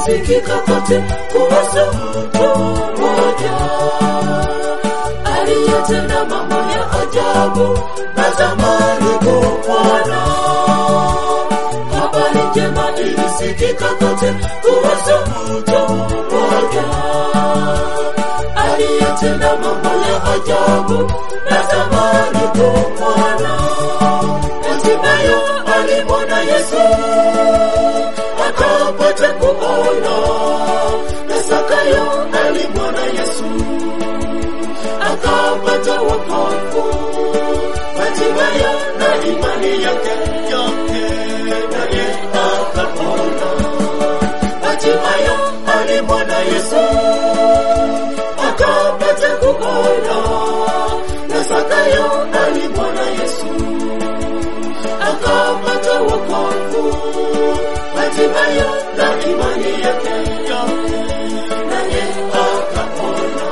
ilisikika kote kuhusu mtu mmoja aliyetenda mambo ya ajabu na zamani kupona. Habari njema ilisikika kote kuhusu mtu mmoja aliyetenda mambo ya ajabu na zamani kupona. Hatimaye alimwona Yesu akapata kuona, na Zakayo alimwona Yesu akapata wokovu. Hatimaye na imani yake yote naye akapona. Hatimaye alimwona Yesu akapata kuona, na Zakayo alimwona Yesu akapata wokovu. Hatimaye na imani yake yote naye akapona.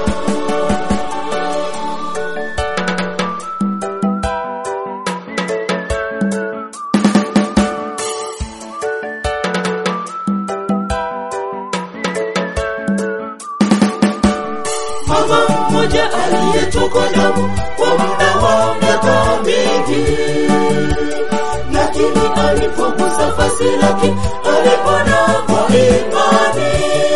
mama mmoja aliyetokwa damu kwa muda wa miaka mingi, lakini alipogusa vazi lake alipona kwa imani.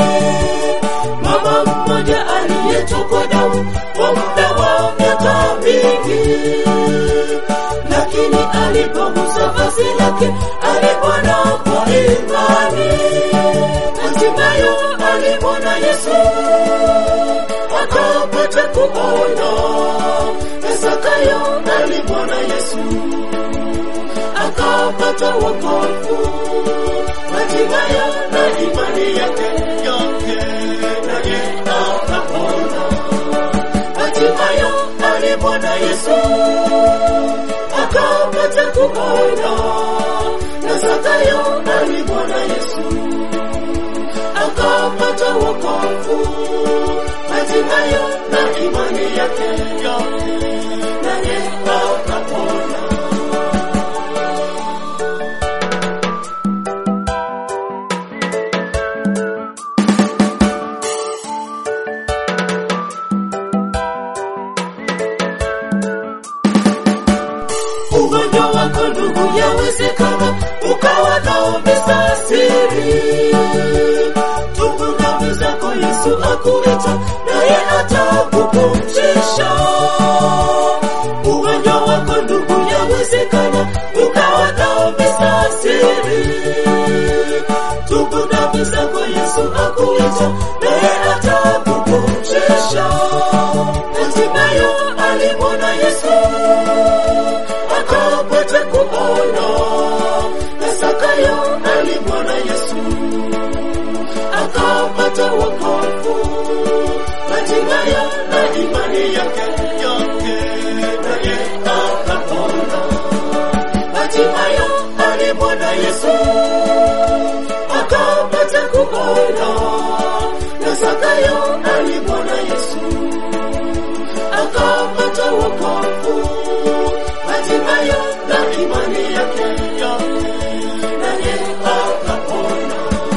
Mama mmoja aliyetokwa damu kwa muda wa miaka mingi, lakini alipogusa vazi lake alipona kwa imani. Hatimaye alimwona Yesu akapata kuona. Na Zakayo alimwona Yesu akapata wokovu. Hatimaye na imani yake yote naye akapona. Hatimaye alimwona Yesu akapata kuona. Na Zakayo alimwona Yesu akapata wokovu. Hatimaye na imani yake yote naye akapona. ugonjwa wako ndugu, yawezekana ukawa naomesa siri. Tubu dhambi zako, Yesu akuita, naye atakupumzisha. Ugonjwa wako ndugu, yawezekana ukawa naomesa siri. Tubu dhambi zako, Yesu akuita, naye atakupumzisha. Hatimaye alimwona Yesu akapata kuona. Na Zakayo alimwona Yesu akapata wokovu. Hatimaye na imani yake yote naye akapona. Hatimaye alimwona Yesu akapata kuona. Na Zakayo alimwona Yesu akapata wokovu. Hatimaye na imani yake yote naye akapona.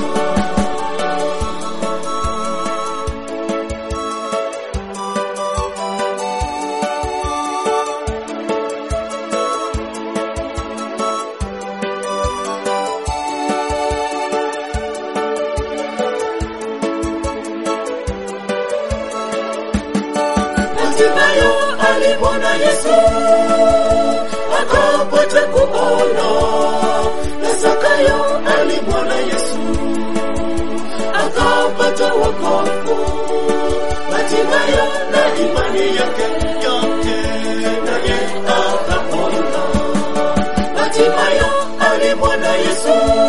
Hatimaye alimwona Yesu akapata kuona. Na Zakayo alimwona Yesu akapata wokovu. Hatimaye na imani yake yote naye akapona. Hatimaye alimwona Yesu